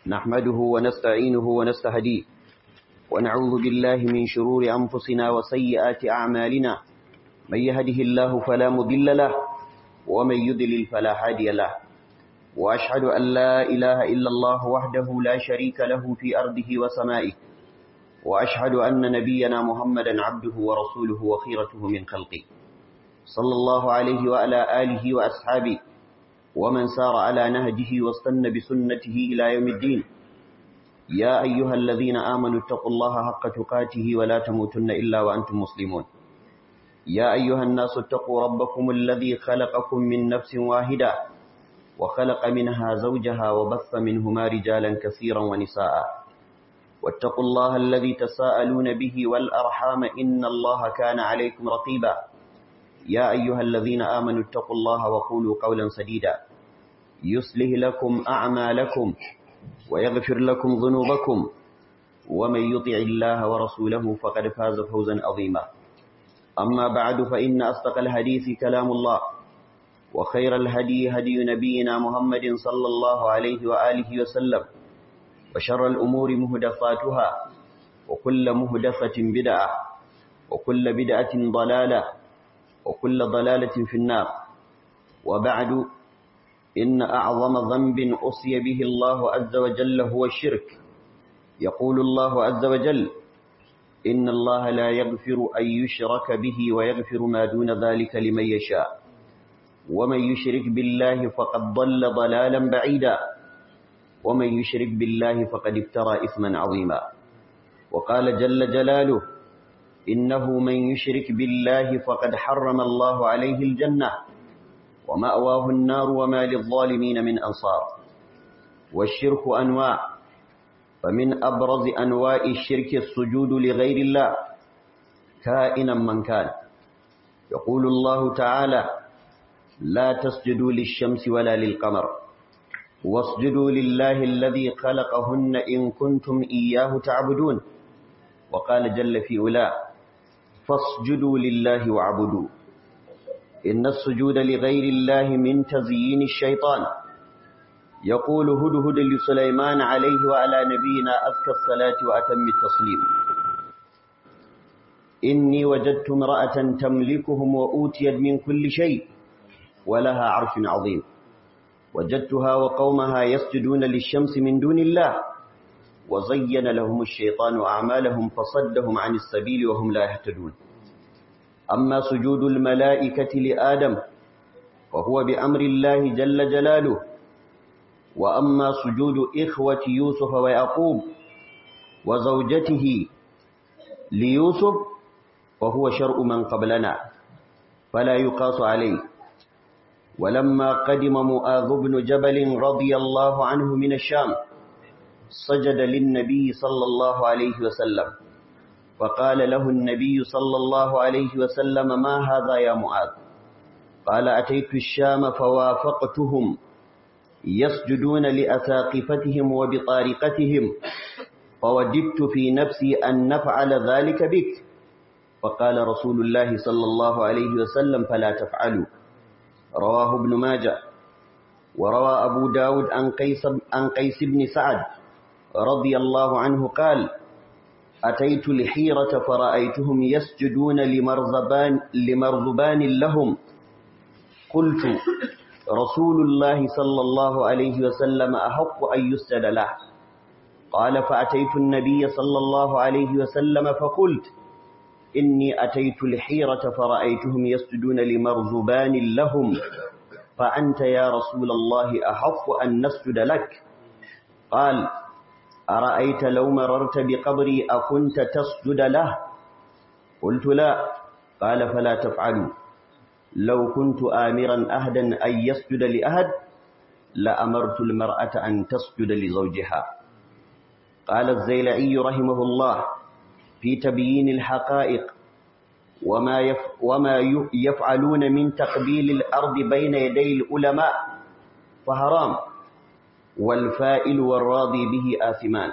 نحمده ونستعينه ونستهديه ونعوذ بالله من شرور أنفسنا وسيئات أعمالنا من يهده الله فلا مضل له ومن يضلل فلا هادي له وأشهد أن لا إله إلا الله وحده لا شريك له في أرضه وسمائه وأشهد أن نبينا محمدا عبده ورسوله وخيرته من خلقه صلى الله عليه وعلى آله وأصحابه ومن سار على نهجه واستنى بسنته إلى يوم الدين يا أيها الذين آمنوا اتقوا الله حق تقاته ولا تموتن إلا وأنتم مسلمون يا أيها الناس اتقوا ربكم الذي خلقكم من نفس واحدة وخلق منها زوجها وبث منهما رجالا كثيرا ونساء واتقوا الله الذي تساءلون به والأرحام إن الله كان عليكم رقيبا يا أيها الذين آمنوا اتقوا الله وقولوا قولا سديدا يصلح لكم أعمالكم ويغفر لكم ذنوبكم ومن يطع الله ورسوله فقد فاز فوزا عظيما أما بعد فإن أصدق الحديث كلام الله وخير الهدي هدي نبينا محمد صلى الله عليه وآله وسلم وشر الأمور مهدفاتها وكل مهدفة بدعة وكل بدعة ضلالة وكل ضلالة في النار وبعد إن أعظم ذنب أصي به الله عز وجل هو الشرك يقول الله عز وجل إن الله لا يغفر أن يشرك به ويغفر ما دون ذلك لمن يشاء ومن يشرك بالله فقد ضل ضلالا بعيدا ومن يشرك بالله فقد افترى إثما عظيما وقال جل جلاله إنه من يشرك بالله فقد حرم الله عليه الجنة ومأواه النار وما للظالمين من أنصار والشرك أنواع فمن أبرز أنواع الشرك السجود لغير الله كائنا من كان يقول الله تعالى لا تسجدوا للشمس ولا للقمر واسجدوا لله الذي خلقهن إن كنتم إياه تعبدون وقال جل في أولاه فاسجدوا لله واعبدوا إن السجود لغير الله من تزيين الشيطان يقول هدهد لسليمان عليه وعلى نبينا أذكى الصلاة وأتم التسليم إني وجدت امرأة تملكهم وأوتيت من كل شيء ولها عرش عظيم وجدتها وقومها يسجدون للشمس من دون الله وزين لهم الشيطان أعمالهم فصدهم عن السبيل وهم لا يهتدون أما سجود الملائكة لآدم فهو بأمر الله جل جلاله وأما سجود إخوة يوسف ويعقوب وزوجته ليوسف فهو شرع من قبلنا فلا يقاس عليه ولما قدم مؤاذ بن جبل رضي الله عنه من الشام سجد للنبي صلى الله عليه وسلم فقال له النبي صلى الله عليه وسلم ما هذا يا معاذ قال أتيت الشام فوافقتهم يسجدون لأساقفتهم وبطارقتهم فوددت في نفسي أن نفعل ذلك بك فقال رسول الله صلى الله عليه وسلم فلا تفعلوا رواه ابن ماجه وروى أبو داود عن قيس, عن قيس بن سعد رضي الله عنه قال أتيت الحيرة فرأيتهم يسجدون لمرزبان, لمرزبان لهم قلت رسول الله صلى الله عليه وسلم أحق أن يسجد له قال فأتيت النبي صلى الله عليه وسلم فقلت إني أتيت الحيرة فرأيتهم يسجدون لمرزبان لهم فأنت يا رسول الله أحق أن نسجد لك قال أرأيت لو مررت بقبري أكنت تسجد له قلت لا قال فلا تفعلوا لو كنت آمرا أهدا أن يسجد لأهد لأمرت المرأة أن تسجد لزوجها قال الزيلعي رحمه الله في تبيين الحقائق وما, يف وما يفعلون من تقبيل الأرض بين يدي العلماء فحرام والفائل والراضي به آثمان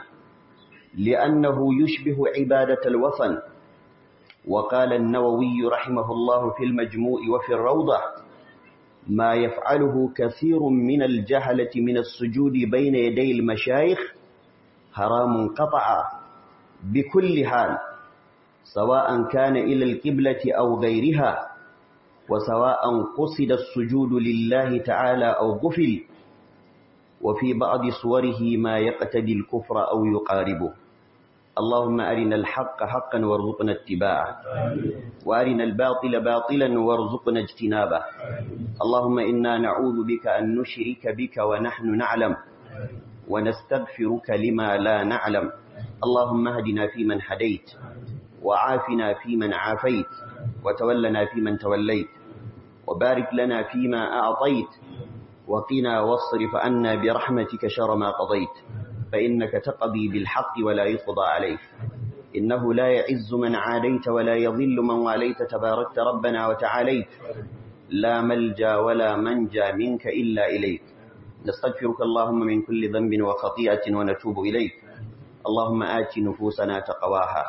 لأنه يشبه عبادة الوثن وقال النووي رحمه الله في المجموع وفي الروضة ما يفعله كثير من الجهلة من السجود بين يدي المشايخ حرام قطعا بكل حال سواء كان إلى القبلة أو غيرها وسواء قصد السجود لله تعالى أو غفل وفي بعض صوره ما يقتدي الكفر أو يقاربه اللهم أرنا الحق حقا وارزقنا اتباعه وأرنا الباطل باطلا وارزقنا اجتنابه اللهم إنا نعوذ بك أن نشرك بك ونحن نعلم ونستغفرك لما لا نعلم اللهم اهدنا فيمن هديت وعافنا فيمن عافيت وتولنا فيمن توليت وبارك لنا فيما أعطيت وقنا واصرف عنا برحمتك شر ما قضيت فإنك تقضي بالحق ولا يقضى عليك إنه لا يعز من عاديت ولا يضل من واليت تباركت ربنا وتعاليت لا ملجا ولا منجا منك إلا إليك نستغفرك اللهم من كل ذنب وخطيئة ونتوب إليك اللهم آت نفوسنا تقواها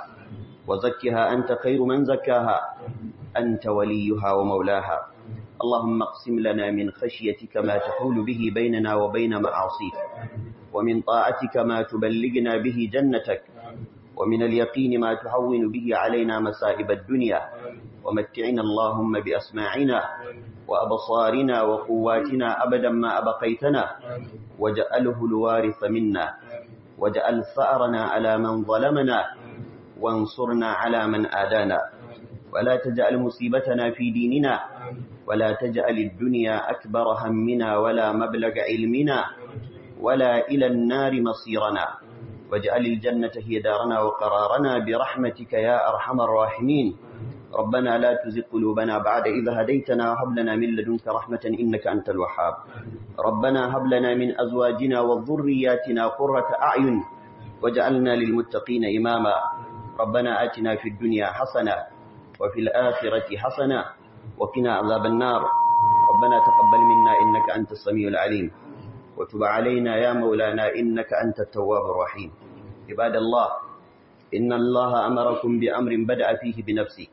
وزكها أنت خير من زكاها أنت وليها ومولاها اللهم اقسم لنا من خشيتك ما تحول به بيننا وبين معاصيك ومن طاعتك ما تبلغنا به جنتك ومن اليقين ما تهون به علينا مصائب الدنيا ومتعنا اللهم بأسماعنا وأبصارنا وقواتنا أبدا ما أبقيتنا وجعله الوارث منا وجعل ثأرنا على من ظلمنا وانصرنا على من آدانا ولا تجعل مصيبتنا في ديننا ولا تجعل الدنيا أكبر همنا ولا مبلغ علمنا ولا إلى النار مصيرنا واجعل الجنة هي دارنا وقرارنا برحمتك يا أرحم الراحمين ربنا لا تزغ قلوبنا بعد إذا هديتنا وهب لنا من لدنك رحمة إنك أنت الوهاب ربنا هب لنا من أزواجنا وذرياتنا قرة أعين واجعلنا للمتقين إماما ربنا آتنا في الدنيا حسنة وفي الآخرة حسنة وقنا عذاب النار ربنا تقبل منا إنك أنت السميع العليم وتب علينا يا مولانا إنك أنت التواب الرحيم عباد الله إن الله أمركم بأمر بدأ فيه بنفسه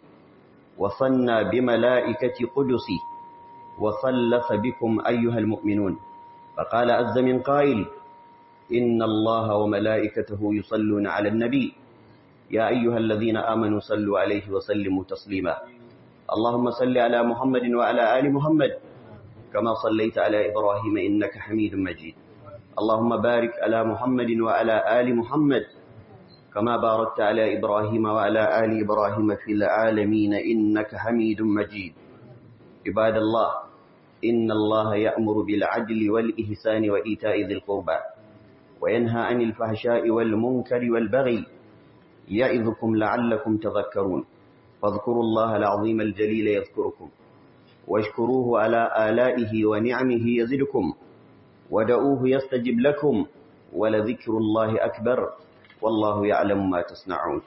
وصلنا بملائكة قدسي وصلف بكم أيها المؤمنون فقال عز من قائل إن الله وملائكته يصلون على النبي يا أيها الذين آمنوا صلوا عليه وسلموا تسليما اللهم صل على محمد وعلى آل محمد كما صليت على إبراهيم إنك حميد مجيد اللهم بارك على محمد وعلى آل محمد كما باركت على إبراهيم وعلى آل إبراهيم في العالمين إنك حميد مجيد عباد الله إن الله يأمر بالعدل والإحسان وإيتاء ذي القربى وينهى عن الفحشاء والمنكر والبغي يعظكم لعلكم تذكرون فاذكروا الله العظيم الجليل يذكركم واشكروه على آلائه ونعمه يزدكم ودعوه يستجب لكم ولذكر الله أكبر والله يعلم ما تصنعون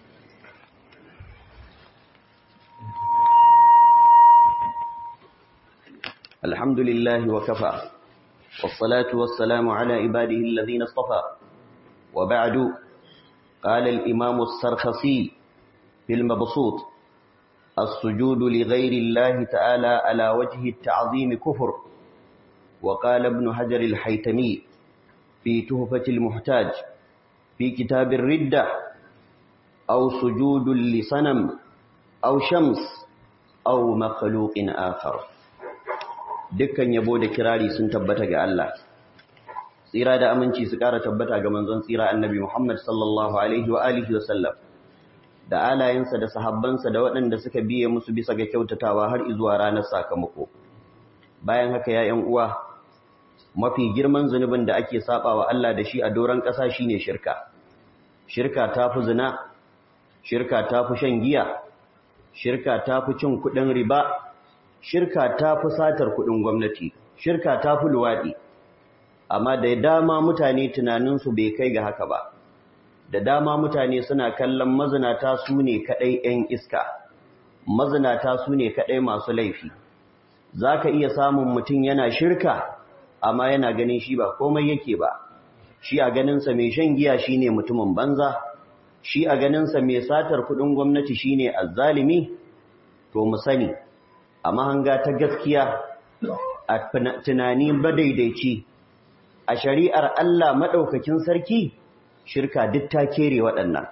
الحمد لله وكفى والصلاة والسلام على عباده الذين اصطفى وبعد قال الإمام السرخسي في المبسوط السجود لغير الله تعالى على وجه التعظيم كفر وقال ابن حجر الحيتمي في تهفة المحتاج في كتاب الردة أو سجود لصنم أو شمس أو مخلوق آخر dukkan yabo da kirari sun tabbata ga Allah tsira da aminci su ƙara tabbata ga manzon tsira annabi Muhammad sallallahu alaihi wa alihi wa sallam da alayensa da sahabbansa da waɗanda suka biye musu bisa ga kyautatawa har izuwa ranar sakamako bayan haka ya ƴan uwa mafi girman zunubin da ake sabawa Allah da shi a doron ƙasa shine shirka shirka tafi zina shirka tafi shan giya shirka tafi cin kuɗin riba shirka tafi satar kuɗin gwamnati shirka tafi luwaɗi amma da dama mutane tunaninsu bai kai ga haka ba da dama mutane suna kallon mazinata su ne kaɗai 'yan iska mazinata su ne kaɗai masu laifi za ka iya samun mutum yana shirka amma yana ganin shi ba komai yake ba shi a ganinsa mai shan giya shi ne mutumin banza shi a ganinsa mai satar kuɗin gwamnati shi ne azzalimi to mu sani a mahanga ta gaskiya a tunani badaidaici a shari'ar Allah maɗaukakin sarki shirka duk ta kere waɗannan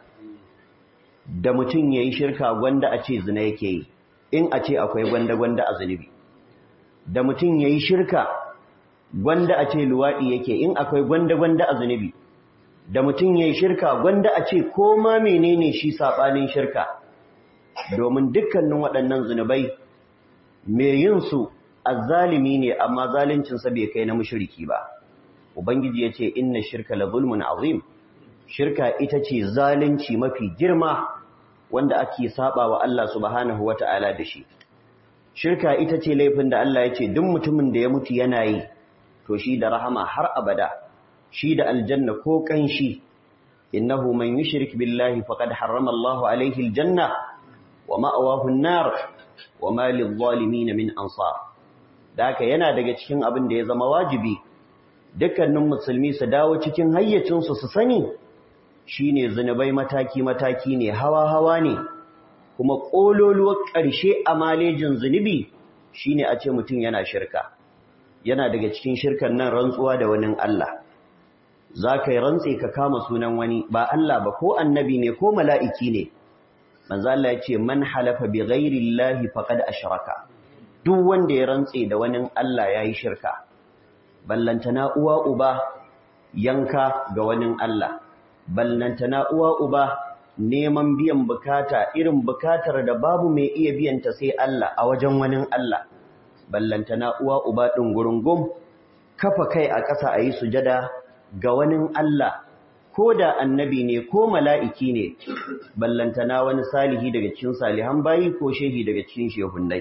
da mutum ya yi shirka gwanda a ce zina yake yi in a ce akwai gwanda-gwanda a zunubi da mutum ya yi shirka gwanda a ce luwaɗi yake in akwai gwanda-gwanda a zunubi da mutum ya yi shirka gwanda a ce ko ma menene shi saɓanin shirka domin dukkanin waɗannan zunubai mai yin su azzalimi ne amma zaluncinsa bai kai na mushriki ba ubangiji ya ce inna shirka la zulmun azim shirka ita ce zalunci mafi girma wanda ake saba wa Allah subhanahu wata'ala da shi shirka ita ce laifin da Allah ya ce duk mutumin da ya mutu yana yi to shi da rahama har abada shi da aljanna ko kanshi innahu man yushrik billahi faqad harrama Allahu alayhi aljanna wa ma'awahu an-nar wa ma lidh-dhalimin min ansar daka yana daga cikin abin da ya zama wajibi dukkanin musulmi su dawo cikin hayyacin su su sani shine zinubai mataki mataki ne hawa hawa ne kuma kololuwar ƙarshe a malejin zunubi shine a ce mutum yana shirka yana daga cikin shirkan nan rantsuwa da wani Allah za ka yi rantse ka kama sunan wani ba Allah ba ko annabi ne ko mala'iki ne manzo Allah ya ce man halafa bi ghairi llahi faqad ashraka duk wanda ya rantse da wani Allah yayi shirka ballantana uwa uba yanka ga wani Allah ballantana uwa uba neman biyan bukata irin bukatar da babu mai iya biyanta sai Allah a wajen wani Allah ballantana uwa uba ɗin gurungum kafa kai a ƙasa a yi sujada ga wani Allah ko da annabi ne ko mala'iki ne ballantana wani salihi daga cikin salihan bayi ko shehi daga cikin shehunnai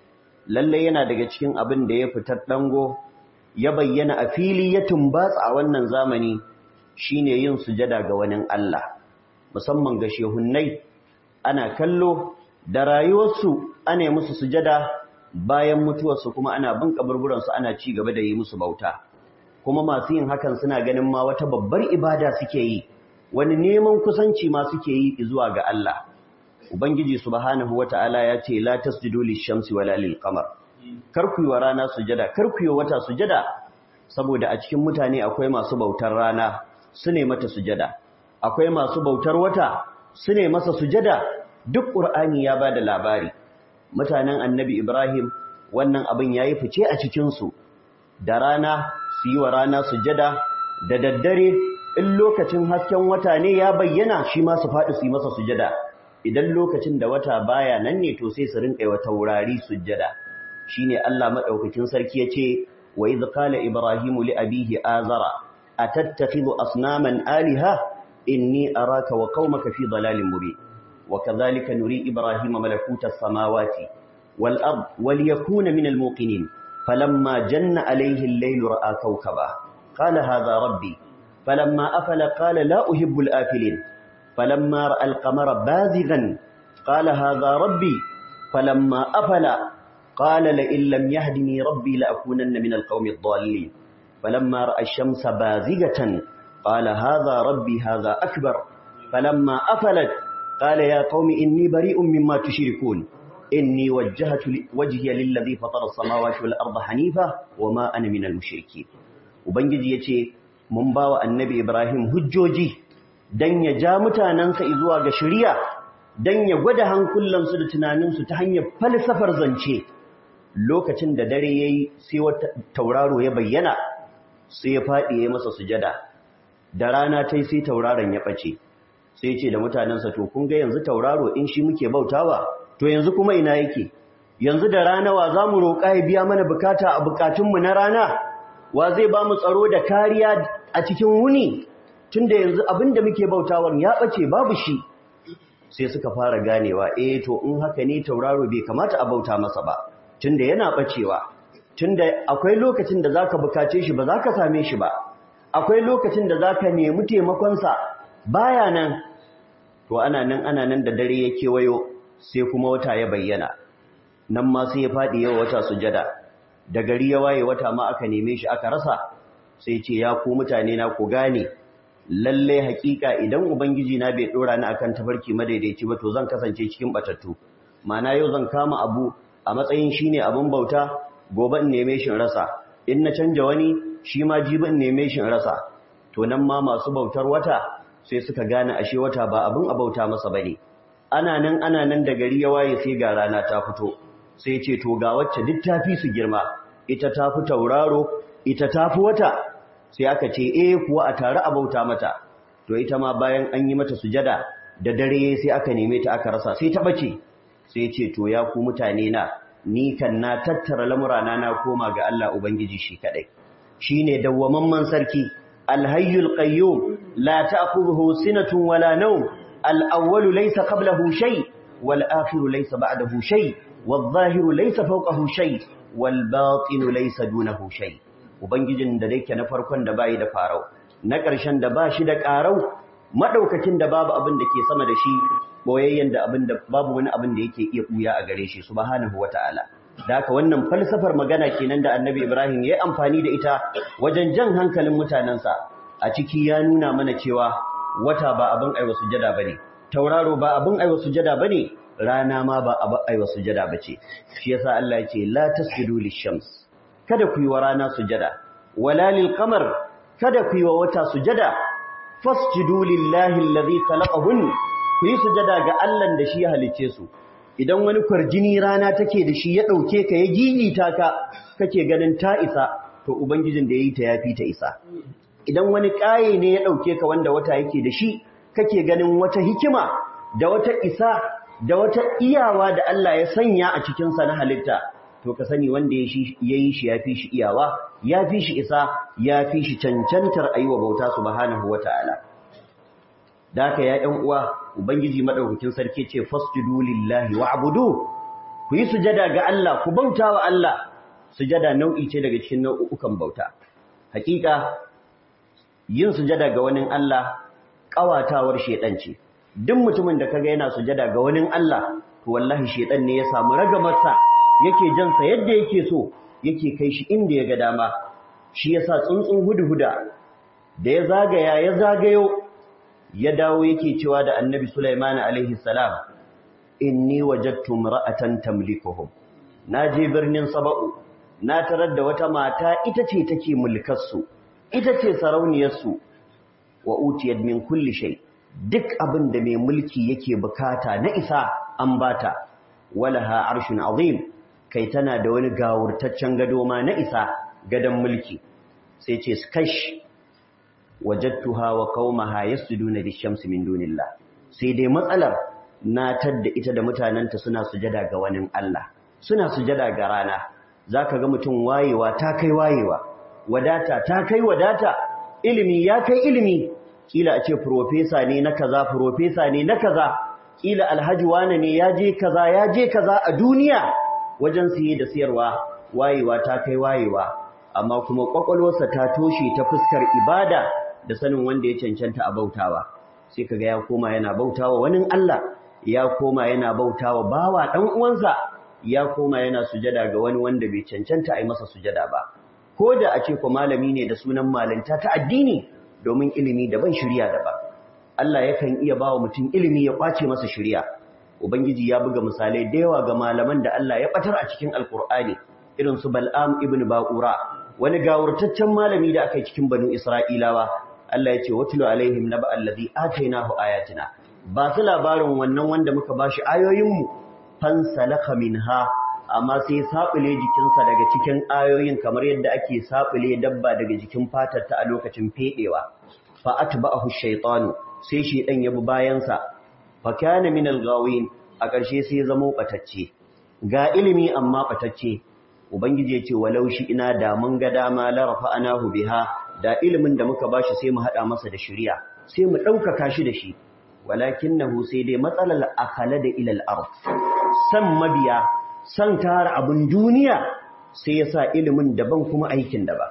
lallai yana daga cikin abin da ya fitar ɗango ya bayyana a fili ya tumbatsa a wannan zamani shine yin sujada ga wani Allah musamman ga shehunnai ana kallo da rayuwarsu ana musu sujada bayan mutuwarsu kuma ana bin kaburburansu ana ci gaba da yi musu bauta kuma masu yin hakan suna ganin ma wata babbar ibada suke yi wani neman kusanci ma suke yi zuwa ga Allah ubangiji subhanahu wataala ya ce la tasjudu lish-shamsi wala lil-qamar kar ku yi wa rana sujada kar ku yi wata sujada saboda a cikin mutane akwai masu bautar rana su ne mata sujada akwai masu bautar wata su ne masa sujada duk qur'ani ya bada labari mutanen annabi Ibrahim wannan abin ya yi fice a cikinsu da rana su yi wa rana sujada da daddare in lokacin hasken wata ne ya bayyana shi ma su faɗi su yi masa sujada idan lokacin da wata baya nan ne to sai su rinƙa wa taurari sujada shine Allah madaukakin sarki yace wa idh qala ibrahimu li abihi azara atattakhidhu asnaman aliha inni araka wa qaumaka fi dalalin mubin وكذلك نري إبراهيم ملكوت السماوات والأرض وليكون من الموقنين فلما جن عليه الليل رأى كوكبا قال هذا ربي فلما أفل قال لا أحب الآفلين فلما رأى القمر بازغا قال هذا ربي فلما أفل قال لئن لم يهدني ربي لأكونن من القوم الضالين فلما رأى الشمس بازغة قال هذا ربي هذا أكبر فلما أفلت قال يا قوم إني بريء مما تشركون إني وجهت وجهي للذي فطر السماوات والأرض حنيفة وما أنا من المشركين وبنجي يتي من باوى النبي إبراهيم هجوجي dan ya ja mutanansa zuwa ga shari'a dan ya gwada hankulansu da tunaninsu ta hanyar falsafar zance lokacin da dare yayi sai wata tauraro ya bayyana sai ya fadi ya masa sujada da rana tai sai tauraron ya bace sai ce da mutanensa to kun ga yanzu tauraro in shi muke bautawa to yanzu kuma ina yake yanzu da rana wa za mu roƙa ya biya mana bukata a bukatunmu na rana wa zai ba mu tsaro da kariya a cikin wuni tunda yanzu abin da muke bautawar ya ɓace babu shi sai suka fara ganewa eh to in haka ne tauraro bai kamata a bauta masa ba tunda yana ɓacewa tunda akwai lokacin da zaka bukace shi ba zaka same shi ba akwai lokacin da zaka nemi taimakonsa baya nan to ana nan ana nan da dare ya kewayo sai kuma wata ya bayyana nan ma sai ya faɗi yau wata sujada da gari ya waye wata ma aka neme shi aka rasa sai ce ya ku mutane na ku gane lalle hakika idan ubangiji na bai dora ni akan tafarki madaidaici ba to zan kasance cikin batattu ma'ana yau zan kama abu a matsayin shine abin bauta gobe in neme shi rasa in na canja wani shi ma jibi in neme shi rasa to nan ma masu bautar wata sai suka gane ashe wata ba abin abauta masa bane ana nan ana nan da gari ya waye sai ga rana ta fito sai ce to ga wacce duk ta fi su girma ita ta fi tauraro ita ta fi wata sai aka ce eh kuwa a tare a bauta mata to ita ma bayan an yi mata sujada da dare sai aka neme ta aka rasa sai ta bace sai ce to ya ku mutane na ni kan na tattara lamurana na koma ga Allah ubangiji shi kadai shine dawwamamman sarki alhayyul qayyum la ta'khudhuhu sinatun wala nawm al-awwalu laysa qablahu shay wal akhiru laysa ba'dahu shay wal zahiru laysa fawqahu shay wal batinu laysa dunahu shay ubangijin da yake na farkon da bai da farau na ƙarshen da ba shi da ƙarau maɗaukakin da babu abin da ke sama da shi boyayyen da abin da babu wani abin da yake iya ɓuya a gare shi subhanahu wata'ala da haka wannan falsafar magana kenan da annabi ibrahim ya yi amfani da ita wajen jan hankalin mutanensa a ciki ya nuna mana cewa wata ba abin aiwa sujada bane tauraro ba abin aiwa sujada bane rana ma ba abin aiwa sujada bace shi yasa Allah ya ce la tasjudu lishams kada ku yi wa rana sujada wala lil qamar kada ku yi wa wata sujada fasjudu lillahi allazi khalaqahun ku yi sujada ga Allah da shi ya halice su idan wani kwarjini rana take da shi ya dauke ka ya gigita ka kake ganin ta isa to ubangijin da yayi ta yafi ta isa idan wani kaye ne ya dauke ka wanda wata yake da shi kake ganin wata hikima da wata isa da wata iyawa da Allah ya sanya a cikin sa na halitta to ka sani wanda ya yi shi ya fi shi iyawa ya fi shi isa ya fi shi cancantar aiwa bauta subhanahu wata'ala da haka ya ɗan uwa ubangiji madaukakin sarki ce fasjudu lillahi wa'budu ku yi sujada ga Allah ku bauta wa Allah sujada nau'i ce daga cikin nau'ukan bauta hakika yin sujada ga wani Allah ƙawatawar shedan ce duk mutumin da kaga yana sujada ga wani Allah to wallahi shedan ne ya samu ragamarsa yake jansa yadda yake so yake kai shi inda ya ga dama shi yasa tsuntsun hudhuda da ya zagaya ya zagayo ya dawo yake cewa da annabi Sulaiman alaihi salam inni wajadtu imra'atan tamlikuhum naje birnin saba'u na tarar da wata mata ita ce take mulkar su ita ce sarauniyar su wa utiyat min kulli shay duk abin da mai mulki yake bukata na isa an bata walaha arshun azim kai tana da wani gawurtaccen gado ma na isa gadon mulki sai ce kash wajadtuha wa qaumaha yasjuduna lish-shamsi min dunillah sai dai matsalar na tadda ita da mutananta suna sujada ga wani Allah suna sujada ga rana zaka ga mutum wayewa ta kai wayewa wadata ta kai wadata ilimi ya kai ilimi kila a ce professor ne na kaza professor ne na kaza kila alhaji wane ne ya je kaza ya je kaza a duniya wajen siye da siyarwa wayewa ta kai wayewa amma kuma kwakwalwarsa ta toshe ta fuskar ibada da sanin wanda ya cancanta a bautawa sai kaga ya koma yana bautawa wani Allah ya koma yana bautawa bawa dan uwansa ya koma yana sujada ga wani wanda bai cancanta a yi masa sujada ba ko da a ce ko malami ne da sunan malanta ta addini domin ilimi daban shirya daban Allah yakan iya bawa mutum ilimi ya kwace masa shirya Ubangiji ya buga misalai da yawa ga malaman da Allah ya batar a cikin Alkur'ani irin su Bal'am ibn Ba'ura wani gawurtaccen malami da aka yi cikin Banu Isra'ilawa Allah ya ce watlu alaihim naba allazi atainahu ayatina ba su labarin wannan wanda muka bashi ayoyin mu fansalakha minha amma sai sabule jikinsa daga cikin ayoyin kamar yadda ake sabule dabba daga jikin fatar ta a lokacin fedewa fa atba'ahu shaytanu sai shedan ya bi bayansa fakana min al-ghawin a ƙarshe sai zamo batacce ga ilimi amma batacce ubangiji ya ce walau shi ina da mun ga dama la rafa'anahu biha da ilimin da muka bashi sai mu hada masa da shari'a sai mu ɗaukaka shi da shi walakinahu sai dai matsalar akala da ilal ard san mabiya san tara abun duniya sai yasa ilimin daban kuma aikin daban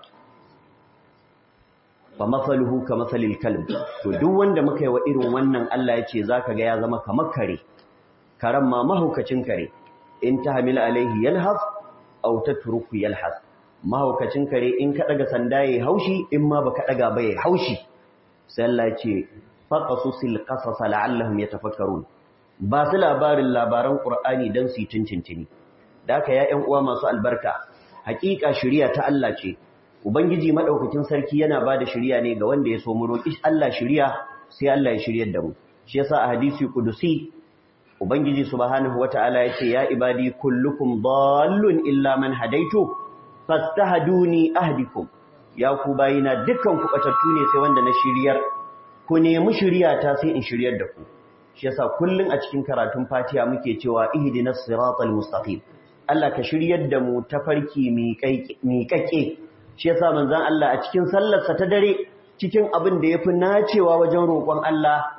fa masaluhu ka masalil kalb to duk wanda muka yi wa irin wannan Allah ya ce zaka ga ya zama kamar kare karan ma mahaukacin kare in tahmil alaihi yalhas aw tatruku yalhas mahaukacin kare in ka daga sanda yayi haushi in ma baka daga ba yayi haushi sai Allah ya ce faqasusil qasas la'allahum yatafakkarun ba su labarin labaran qur'ani dan su yi tuntuntuni da haka ya ƴan uwa masu albarka hakika shari'a ta Allah ce Ubangiji madaukakin sarki yana ba da shiriya ne ga wanda ya so mu roƙi Allah shiriya sai Allah ya shiryar da mu shi yasa a hadisi kudusi ubangiji subhanahu wataala yace ya ibadi kullukum dallun illa man hadaitu fastahduni ahdikum ya ku bayina dukkan ku batattu ne sai wanda na shiryar ku nemi shiriyata sai in shiryar da ku shi yasa kullun a cikin karatun Fatiha muke cewa ihdinas siratal mustaqim Allah ka shiryar da mu tafarki miƙaƙe shi yasa manzon Allah a cikin sallarsa ta dare cikin abin da yafi nacewa wajen roƙon Allah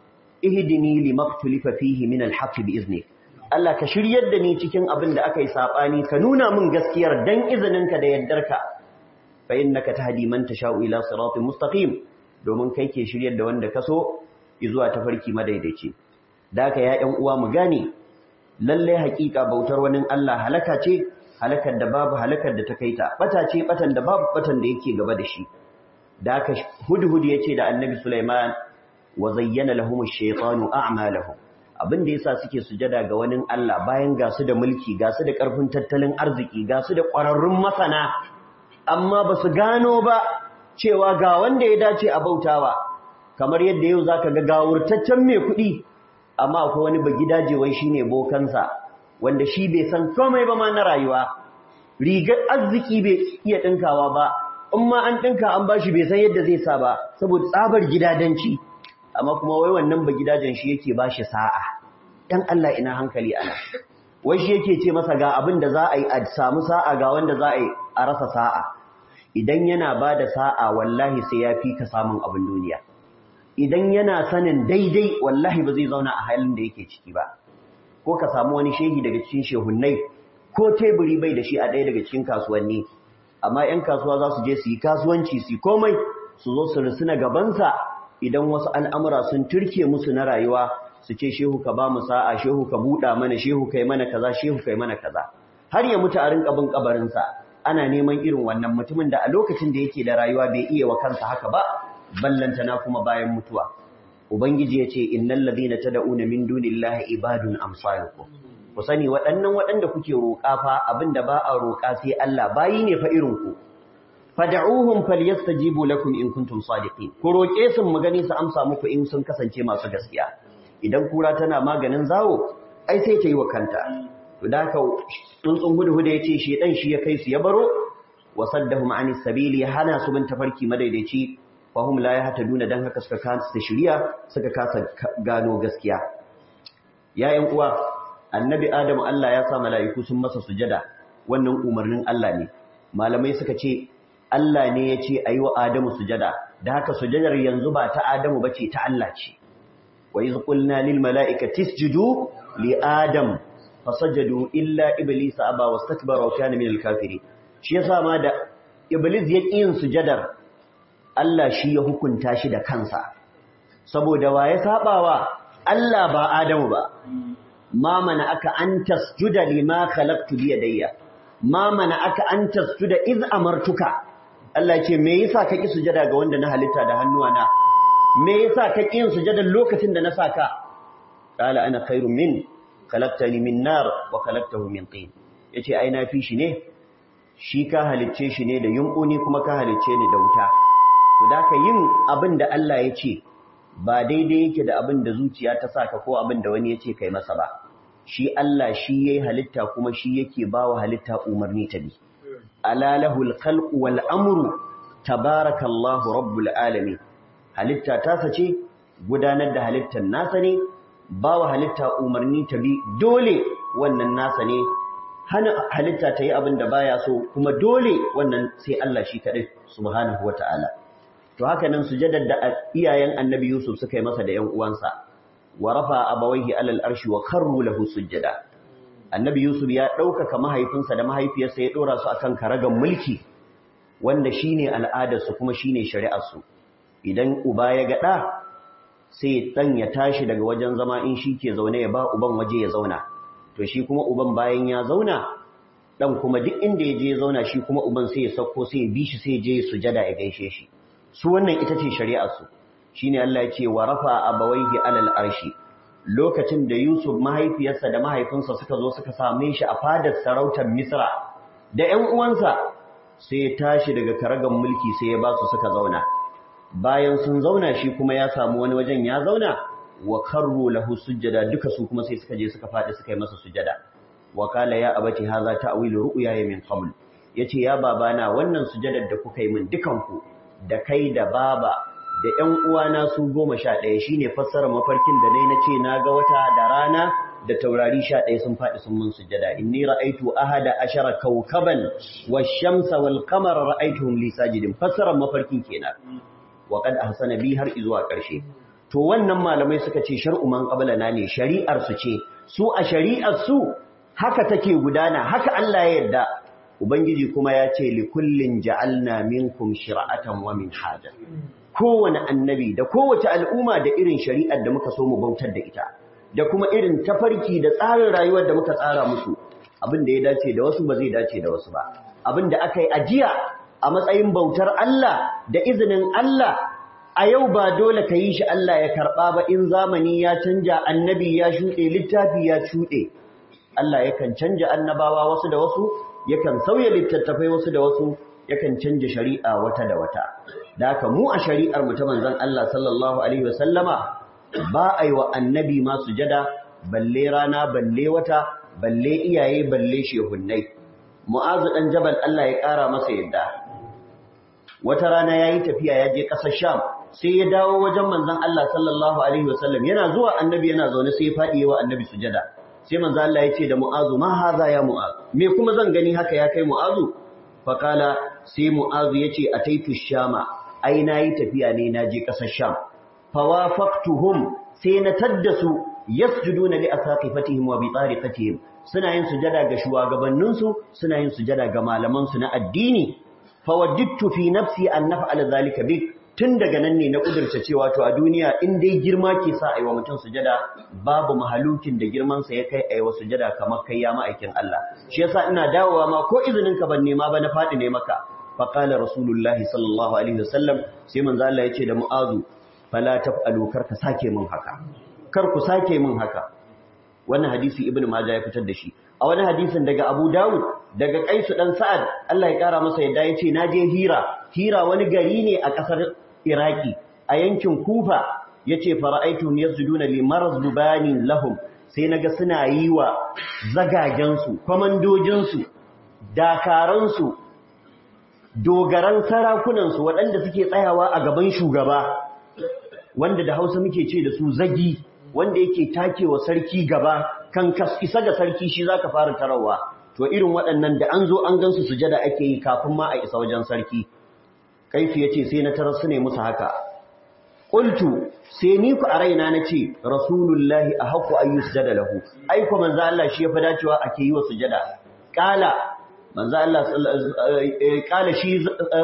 ihdini limaktulifa fihi min alhaq biizni Allah ka shiryar da ni cikin abin da aka yi sabani ka nuna min gaskiyar dan izininka da yardarka fa innaka tahdi man tasha'u ila siratin mustaqim domin kai ke shiryar da wanda kaso zuwa tafarki madaidaici daka ya ƴan uwa mu gane lalle haƙiƙa bautar wani Allah halaka ce halakar da babu halakar da ta kaita bata ce batan da babu batan da yake gaba da shi daka hudhud yace da annabi Sulaiman wa zayyana lahum ash-shaytanu a'malahum abin da yasa suke sujada ga wani Allah bayan ga su da mulki ga su da ƙarfin tattalin arziki ga su da ƙwararrun masana amma ba su gano ba cewa ga wanda ya dace a bautawa kamar yadda yau zaka ga gawurtaccen mai kuɗi amma akwai wani bagidaje wai shine bokansa wanda shi bai san komai ba ma na rayuwa rigar arziki bai iya dinkawa ba in ma an dinka an bashi bai san yadda zai sa ba saboda tsabar gidadanci amma kuma wai wannan bagidajen shi yake bashi sa'a dan Allah ina hankali ana wai shi yake ce masa ga abin da za a yi a samu sa'a ga wanda za a yi a rasa sa'a idan yana ba da sa'a wallahi sai ya fi ka samun abin duniya idan yana sanin daidai wallahi ba zai zauna a halin da yake ciki ba ko ka samu wani shehi daga cikin shehunnai ko teburi bai da shi a ɗaya daga cikin kasuwanni amma 'yan kasuwa za su je su yi kasuwanci su komai su zo su rusuna gabansa idan wasu al'amura sun turke musu na rayuwa su ce shehu ka ba mu sa'a shehu ka buɗa mana shehu kai mana kaza shehu kai mana kaza har ya mutu a rinka bin kabarinsa ana neman irin wannan mutumin da a lokacin da yake da rayuwa bai iya wa kansa haka ba ballantana kuma bayan mutuwa ubangiji ya ce innal ladina tad'una min dunillahi ibadun amsalukum ku sani waɗannan waɗanda kuke roƙa fa abinda ba a roƙa sai Allah bayi ne fa irin ku fad'uhum falyastajibu lakum in kuntum sadiqin ku roƙe su mu gani su amsa muku in sun kasance masu gaskiya idan kura tana maganin zawo ai sai ta yi wa kanta to da haka tsuntsun hudu-hudu ya ce shi dan shi ya kai su ya baro wa saddahum anis sabili hana su bin tafarki madaidaici fahum la yahtaduna dan haka suka kasa shiriya suka kasa gano gaskiya yayin uwa annabi adamu Allah ya sa mala'iku sun masa sujada wannan umarnin Allah ne malamai suka ce Allah ne ya ce ayi wa adamu sujada da haka sujadar yanzu ba ta adamu bace ta Allah ce wa iz qulna lil mala'ikati isjudu li adam fasajadu illa iblisa aba wastakbara wa kana minal kafirin shi yasa ma da iblis ya yin sujadar Allah shi ya hukunta shi da kansa saboda wa ya sabawa Allah ba Adamu ba ma mana aka an tasjuda lima khalaqtu bi yadayya ma mana aka an tasjuda iz amartuka Allah ce me yasa ka ki sujada ga wanda na halitta da hannuwana me yasa ka ki yin sujada lokacin da na saka qala ana khairun min khalaqtani min nar wa khalaqtahu min tin yace ai na fi shi ne shi ka halicce shi ne da yumbuni kuma ka halicce ni da wuta to da ka yin abin da Allah ya ce ba daidai yake da abin da zuciya ta saka ko abin da wani ya ce kai masa ba shi Allah shi yayi halitta kuma shi yake bawa halitta umarni ta bi ala lahul khalqu wal amru tabarakallahu rabbul alamin halitta ta sace gudanar da halittar nasa ne bawa halitta umarni ta bi dole wannan nasa ne hana halitta ta yi abin da baya so kuma dole wannan sai Allah shi kaɗai subhanahu wa ta'ala. To haka nan sujadar da iyayen annabi Yusuf suka yi masa da ‘yan uwansa, wa rafa abawaihi alal arshi wa karru lahu sujjada. Annabi Yusuf ya ɗaukaka mahaifinsa da mahaifiyarsa ya ɗora su akan karagan mulki, wanda shi ne al'adarsu kuma shi ne shari'arsu. Idan uba ya gaɗa, sai ɗan ya tashi daga wajen zama in shi ke zaune ya ba uban waje ya zauna. to shi kuma uban bayan ya zauna dan kuma duk inda ya je ya zauna shi kuma uban sai ya sauko sai ya bi shi sai ya je sujada ya gaishe shi su wannan ita ce shari'ar su shine Allah ya ce wa rafa abawaihi alal arshi lokacin da Yusuf mahaifiyarsa da mahaifinsa suka zo suka same shi a fadar sarautar Misra da ƴan uwansa sai ya tashi daga karagan mulki sai ya ba su suka zauna bayan sun zauna shi kuma ya samu wani wajen ya zauna wa karru lahu sujjada duka su kuma sai suka je suka faɗi suka yi masa sujjada wa kala ya abati hadha ta'wilu ru'yaya min qabl yace ya babana wannan sujjadar da kuka yi min dukan ku da kai da baba da ƴan uwana su goma sha ɗaya shine fassara mafarkin da dai nace na ga wata da rana da taurari sha ɗaya sun faɗi sun mun sujjada inni ra'aitu ahada ashara kawkaban wash-shamsa wal-qamara ra'aituhum li sajidin fassara mafarkin kenan wa qad ahsana bi har izuwa ƙarshe to wannan malamai suka ce shar'u man qablana ne shari'ar su ce su a shari'ar su haka take gudana haka Allah ya yarda ubangiji kuma ya ce li kullin ja'alna minkum shir'atan wa minhaja kowane annabi da kowace al'umma da irin shari'ar da muka so mu bautar da ita da kuma irin tafarki da tsarin rayuwar da muka tsara musu abin da ya dace da wasu ba zai dace da wasu ba abin da aka yi ajiya a matsayin bautar Allah da izinin Allah a yau ba dole ka yi shi Allah ya karɓa ba in zamani ya canja annabi ya shuɗe littafi ya shuɗe Allah yakan canja annabawa wasu da wasu yakan sauya littattafai wasu da wasu yakan canja shari'a wata da wata da haka mu a shari'ar mu ta manzon Allah sallallahu alaihi wasallama ba a yi wa annabi ma sujada balle rana balle wata balle iyaye balle shehunnai mu'azu dan jabal Allah ya ƙara masa yadda wata rana yayi tafiya ya je ƙasar Sham sai ya dawo wajen manzon Allah sallallahu alaihi wasallam yana zuwa annabi yana zaune sai ya fadi wa annabi sujada sai manzon Allah ya ce da Mu'azu ma haza ya Mu'az me kuma zan gani haka ya kai Mu'azu fa kala sai Mu'azu yace ataitu Shama ai nayi tafiya ne naje ƙasar Sham fawafaqtuhum sai na taddasu yasjuduna li asaqifatihim wa bi tariqatihim suna yin sujada ga shugabanninsu suna yin sujada ga malamansu na addini fawaddittu fi nafsi an naf'ala zalika bik tun daga nan ne na kudurta cewa to a duniya in dai girma ke sa aiwa mutum sujada babu mahalukin da girman sa ya kai aiwa sujada kamar kai ya ma'aikin Allah shi yasa ina dawowa ma ko izinin ka ban nema ba na fadi ne maka fa qala rasulullahi sallallahu alaihi wasallam sai manzo Allah ya ce da mu'azu fala taf'alu kar ka sake min haka kar ku sake min haka wannan hadisi ibnu majah ya fitar da shi a wani hadisin daga abu dawud daga kaisu dan sa'ad Allah ya kara masa yadda yace naje hira hira wani gari ne a kasar iraki a yankin kufa yace fara'aytum yasjuduna li marzbanin lahum sai naga suna yi wa zagagen su komandojin su dakaran su dogaran sarakunan su waɗanda suke tsayawa a gaban shugaba wanda da Hausa muke ce da su zagi wanda yake takewa sarki gaba kan isa ga sarki shi zaka fara tarawa to irin waɗannan da an zo an gansu sujada ake yi kafin ma a isa wajen sarki kaifi yace sai na tarar su ne musu haka qultu sai ni ku a raina nace rasulullahi ahqqu an yusjada lahu ai ko manzo Allah shi yafi dacewa ake yi wa sujada qala manzo Allah qala shi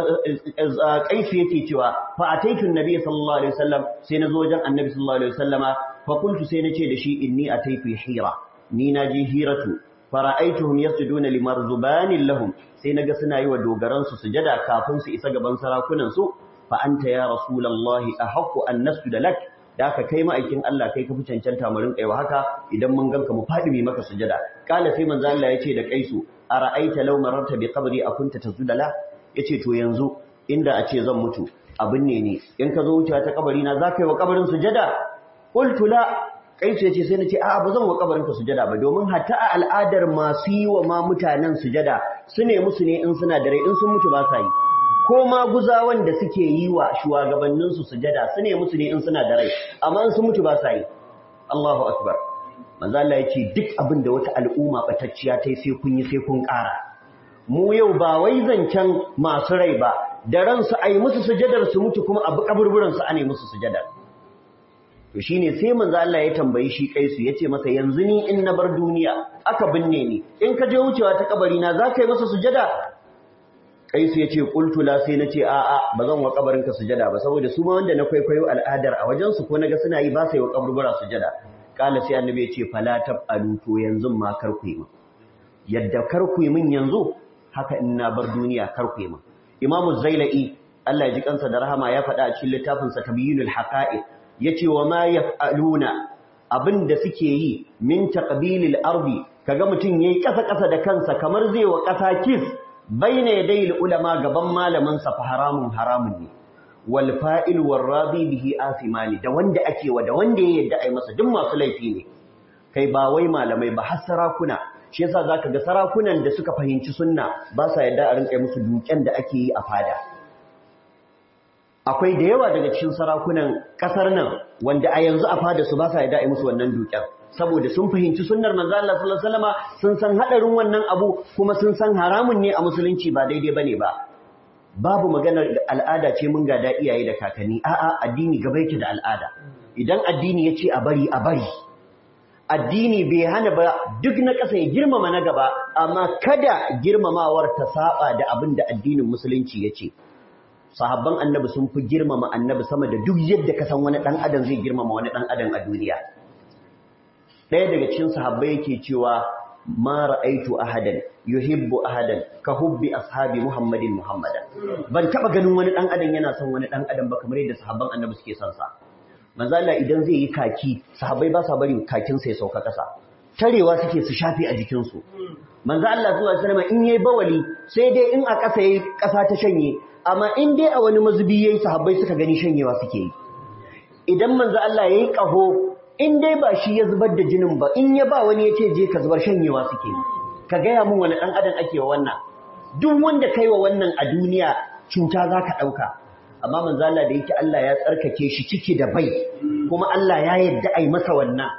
kaifi yake cewa fa ataitu annabi sallallahu alaihi wasallam sai nazo wajen annabi sallallahu alaihi wasallama fa qultu sai nace da shi inni ataitu hira ni naji hiratu fara'aituhum yasjuduna limarzubanin lahum sai naga suna yi wa dogaran su sujada kafin su isa gaban sarakunan su fa anta ya rasulullahi ahqqu an nasjuda lak da ka kai ma'aikin Allah kai ka fi cancanta mu rinƙa haka idan mun ganka mu fadi mai maka sujada kala sai manzo Allah yace da kaisu ara'aita law mararta bi qabri akunta tasjuda la yace to yanzu inda a ce zan mutu abin ne ne in ka zo wucewa ta kabari na zaka yi wa kabarin sujada qultu la kaisu yace sai nace a'a ba zan wa kabarin ka sujada ba domin hatta a al'adar masu yi wa ma mutanen sujada su ne musu ne in suna da rai in sun mutu ba sa yi ko ma guzawan da suke yi wa shugabannin su sujada su ne musu ne in suna da rai amma in sun mutu ba sa yi Allahu akbar manzo Allah yace duk abin da wata al'umma batacciya tai sai kun yi sai kun ƙara mu yau ba wai zancen masu rai ba da ransu ai musu sujadar su mutu kuma abu kaburburan su ane musu sujadar to shine sai manzo Allah ya tambayi shi kaisu yace masa yanzu ni in na bar duniya aka binne ni in ka je wucewa ta kabari na zaka yi masa sujada kaisu yace qultu la sai nace a a bazan wa kabarin ka sujada ba saboda su ma wanda na kwaikwayo al'adar a wajen su ko naga suna yi ba sai wa kaburbura sujada kala sai annabi yace fala tabalu to yanzu ma kar ku yi min yadda kar ku yi min yanzu haka in na bar duniya kar ku yi min imamu zailai Allah ya ji kansa da rahama ya faɗa a cikin littafinsa tabyinul haqa'iq yace wa ma yaf'aluna abinda suke yi min taqbilil ardi kaga mutun yayi kasa kasa da kansa kamar zai wa kasa kis baina yadayil ulama gaban malamin sa fa haramun haramun ne wal fa'il war radi bihi athimani da wanda ake wa da wanda ya yadda ai masa duk masu laifi ne kai ba wai malamai ba har sarakuna shi yasa zaka ga sarakunan da suka fahimci sunna ba sa yadda a rinka musu duken da ake yi a fada akwai da yawa daga cikin sarakunan kasar nan wanda a yanzu a fada su ba sa yadda a yi musu wannan duken saboda sun fahimci sunnar manzo Allah sallallahu alaihi wasallama sun san hadarin wannan abu kuma sun san haramun ne a musulunci ba daidai bane ba babu maganar al'ada ce mun gada iyaye da kakanni a'a addini gaba yake da al'ada idan addini ya ce a bari a bari addini bai hana ba duk na ƙasa ya girmama na gaba amma kada girmamawar ta saba da abin da addinin musulunci ya ce sahabban annabi sun fi girmama annabi sama da duk yadda ka san wani ɗan adam zai girmama wani ɗan adam a duniya ɗaya daga cikin sahabbai yake cewa ma ra'aitu ahadan yuhibbu ahadan ka hubbi ashabi muhammadin muhammadan ban taba ganin wani dan adam yana son wani dan adam ba kamar yadda sahabban annabi suke son sa manzo Allah idan zai yi kaki sahabbai ba sa bari kakin sa ya sauka kasa tarewa suke su shafe a jikin su manzo Allah zuwa sallama in yayi bawali sai dai in a kasa yayi kasa ta shanye amma in dai a wani mazubi yayi sahabbai suka gani shanyewa suke yi idan manzo Allah yayi kaho in dai ba shi ya zubar da jinin ba in ya ba wani ya ce je ka zubar shanyewa suke yi ka gaya mun wani ɗan adam ake wa wannan duk wanda kai wa wannan a duniya cuta za ka ɗauka amma manzala da yake Allah ya tsarkake shi ciki da bai kuma Allah ya yarda a yi masa wannan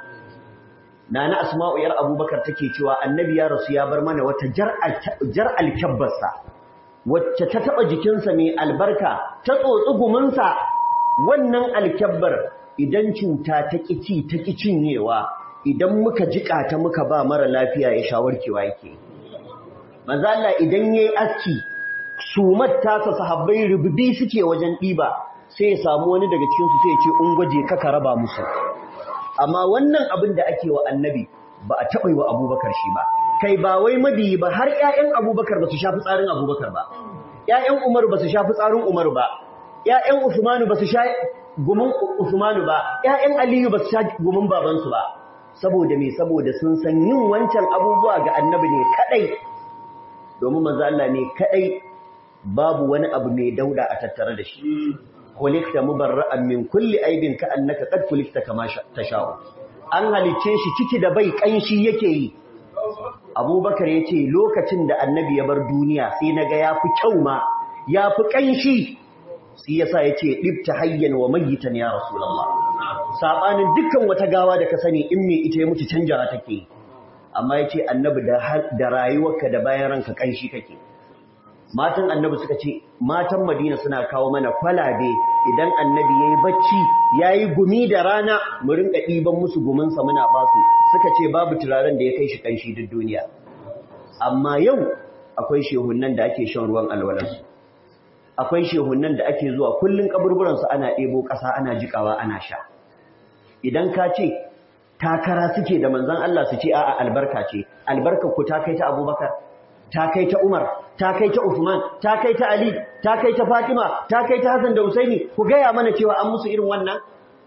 nana asma'u yar abubakar take cewa annabi ya rasu ya bar mana wata jar alkyabbarsa wacce ta taɓa jikinsa mai albarka ta tsotsi guminsa wannan alkyabbar idan cuta ta ƙici ta ƙi cinyewa idan muka jiƙa ta muka ba mara lafiya ya shawarkewa yake manzo Allah idan yayi aski sumar tasa sahabbai rububi suke wajen ɗiba sai ya samu wani daga cikin su sai ya ce ungwaje ka ka raba musu amma wannan abin da ake wa annabi ba a taɓa yi wa abubakar shi ba kai ba wai mabiyi ba har ƴaƴan abubakar ba su shafi tsarin abubakar ba ƴaƴan umar ba su shafi tsarin umar ba ƴaƴan usmanu ba su sha gumin usmanu ba ƴaƴan aliyu ba su sha gumin babansu ba saboda me saboda sun san yin wancan abubuwa ga annabi ne kadai domin manzo Allah ne kadai babu wani abu mai dauda a tattare da shi khuliqta mubarra'an min kulli aibin ka annaka qad khuliqta kama tasha'u an halice shi ciki da bai kanshi yake yi Abubakar yace lokacin da annabi ya bar duniya sai naga yafi kyau ma yafi kanshi sai yasa yace dibta hayyan wa mayyitan ya rasulullah sabanin dukkan wata gawa da ka sani in me ita ya mutu canjawa take amma yace annabi da da rayuwarka da bayan ranka kanshi kake matan annabi suka ce matan Madina suna kawo mana kwalabe idan annabi yayi bacci yayi gumi da rana mu rinka diban musu gumin sa muna basu suka ce babu turaren da ya kai shi kanshi duk duniya amma yau akwai shehunnan da ake shan ruwan alwalansu akwai shehunnan da ake zuwa kullun kaburburan su ana ɗebo ƙasa ana jikawa ana sha idan ka ce takara suke da manzon Allah su ce a'a albarka ce albarkar ku ta kai ta Abubakar ta kai ta Umar ta kai ta Uthman ta kai ta Ali ta kai ta Fatima ta kai ta Hassan da Husaini ku gaya mana cewa an musu irin wannan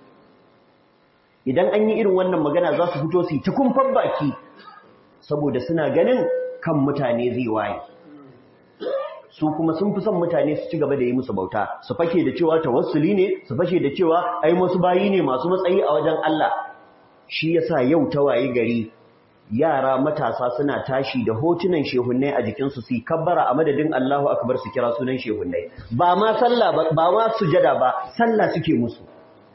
idan an yi irin wannan magana za su fito su yi ta kumfan baki saboda suna ganin kan mutane zai waye su kuma sun fi son mutane su ci gaba da yi musu bauta su fake da cewa tawassuli ne su fashe da cewa ai wasu bayi ne masu matsayi a wajen Allah shi yasa yau ta waye gari yara matasa suna tashi da hotunan shehunnai a jikinsu su kabbara a madadin Allahu akbar su kira sunan shehunnai ba ma sallah ba ma sujada ba sallah suke musu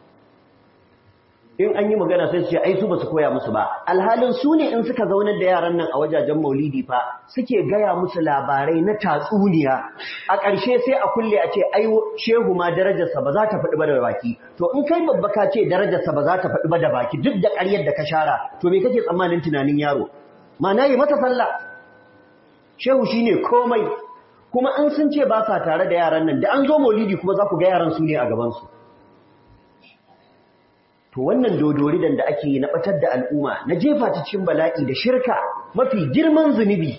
in an yi magana sai su ce ai su ba su koya musu ba alhalin su ne in suka zaunar da yaran nan a wajajen maulidi fa suke gaya musu labarai na tatsuniya a ƙarshe sai a kulle a ce ai shehu ma darajarsa ba za ta faɗi ba da baki to in kai babba ka ce darajarsa ba za ta faɗi ba da baki duk da ƙaryar da ka shara to me kake tsammanin tunanin yaro ma'ana yi mata sallah shehu shine komai kuma an sun ce ba sa tare da yaran nan da an zo maulidi kuma za ku ga yaran su ne a gaban su to wannan dodoridan da ake yi na batar da al'umma na jefa ta cikin bala'i da shirka mafi girman zunubi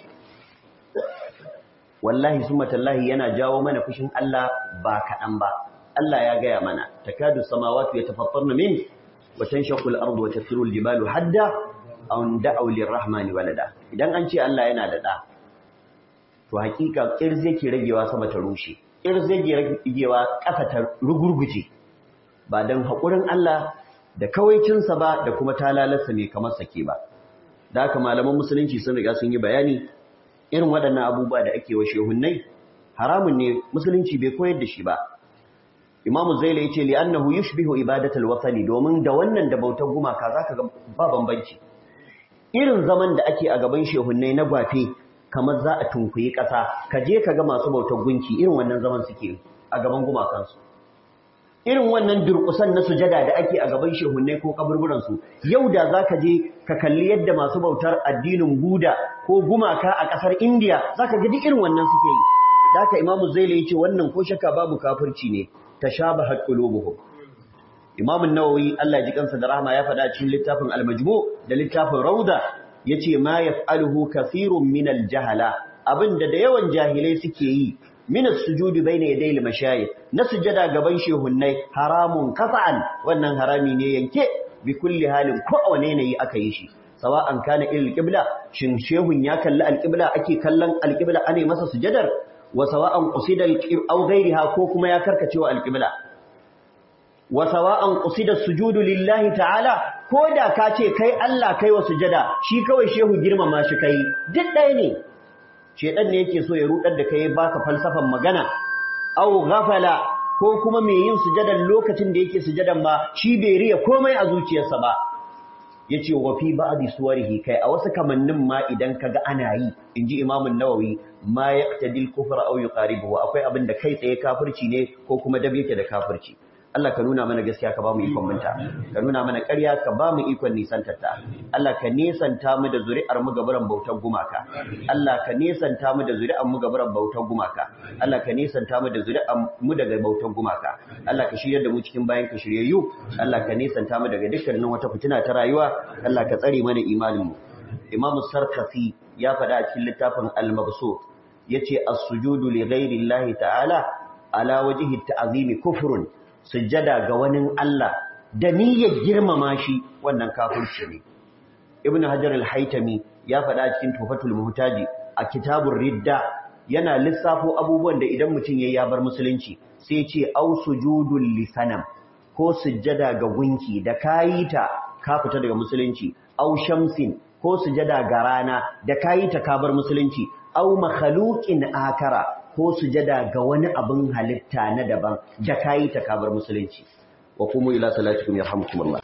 wallahi summa tallahi yana jawo mana fushin Allah ba kaɗan ba Allah ya gaya mana takadu samawati yatafattarna min wa tanshaqqu al-ardu wa tasiru al-jibalu hadda aw da'u lir-rahmani walada idan an ce Allah yana da da to hakika kirze ke ragewa sama ta rushe irzagewa ƙasa ta rugurguje ba don haƙurin Allah da kawaicinsa ba da kuma talalarsa mai kamar sake ba da haka malaman musulunci sun riga sun yi bayani irin waɗannan abubuwa da ake wa shehunnai haramun ne musulunci bai koyar da shi ba imamu zaila ya ce li'annahu yushbihu ibadatul wasani domin da wannan da bautar gumaka zaka ga ba bambanci irin zaman da ake a gaban shehunnai na gwafe kamar za a tunkuyi ƙasa ka je ka ga masu bautar gunki irin wannan zaman suke a gaban gumakansu irin wannan durƙusan na sujada da ake a gaban shehunnai ko kaburburansu yau da za ka je ka kalli yadda masu bautar addinin buda ko gumaka a ƙasar indiya za ka gaji irin wannan suke yi da haka imamu zaila ya ce wannan ko shakka babu kafirci ne ta sha ba haƙƙulubuhum imamun nawawi allah ji kansa da rahama ya faɗa cikin littafin almajmu da littafin rauda ya ce ma yaf'aluhu kathirun min aljahala abinda da yawan jahilai suke yi min as-sujudi bayna yaday al-mashayikh na sujada gaban shehunnai haramun qat'an wannan harami ne yanke bi kulli halin ko a wane ne aka yi shi sawa'an kana ilal qibla shin shehun ya kalli al-qibla ake kallon al-qibla ane masa sujadar wa sawa'an qusida aw ghayriha ko kuma ya karkacewa al-qibla wa sawa'an qusida sujudu lillahi ta'ala ko da ka ce kai Allah kai wa sujada shi kawai shehu girmama shi kai duk ɗaya ne shedan ne yake so ya rudar da kai baka falsafan magana aw ghafala ko kuma mai yin sujadan lokacin da yake sujadan ba shi bai riya komai a zuciyarsa ba yace wa fi ba'di suwarihi kai a wasu kamannin ma idan kaga ana yi inji Imam an-Nawawi ma yaqtadil kufra aw yuqaribuhu akwai abin da kai tsaye kafirci ne ko kuma dab yake da kafirci Allah ka nuna mana gaskiya ka ba mu ikon minta ka nuna mana ƙarya ka ba mu ikon nisantarta Allah ka nesanta mu da zuri'ar mu gabaran bautar gumaka Allah ka nesanta mu da zuri'ar mu gabaran bautar gumaka Allah ka nesanta mu da zuri'ar mu daga bautar gumaka Allah ka shiryar da mu cikin bayan ka shiryayyu Allah ka nesanta mu daga dukkanin wata fitina ta rayuwa Allah ka tsare mana imanin mu Imam Sarkafi ya faɗa a cikin littafin Al-Mabsut yace as-sujudu li ghairi Allah ta'ala ala wajhi at-ta'zimi kufrun sujjada ga wani Allah da niyyar girmama shi wannan kafirci ne Ibn Hajar al-Haytami ya faɗa cikin Tufatul Muhtaji a kitabur Ridda yana lissafo abubuwan da idan mutum yayi ya bar musulunci sai ce au sujudul lisanam ko sujjada ga gunki da kayi ta ka fita daga musulunci au shamsin ko sujjada ga rana da kayi ta ka bar musulunci au makhluqin akara ko sujada ga wani abin halitta na daban da kayi ta kabar musulunci wa kuma ila salatikum yarhamukumullah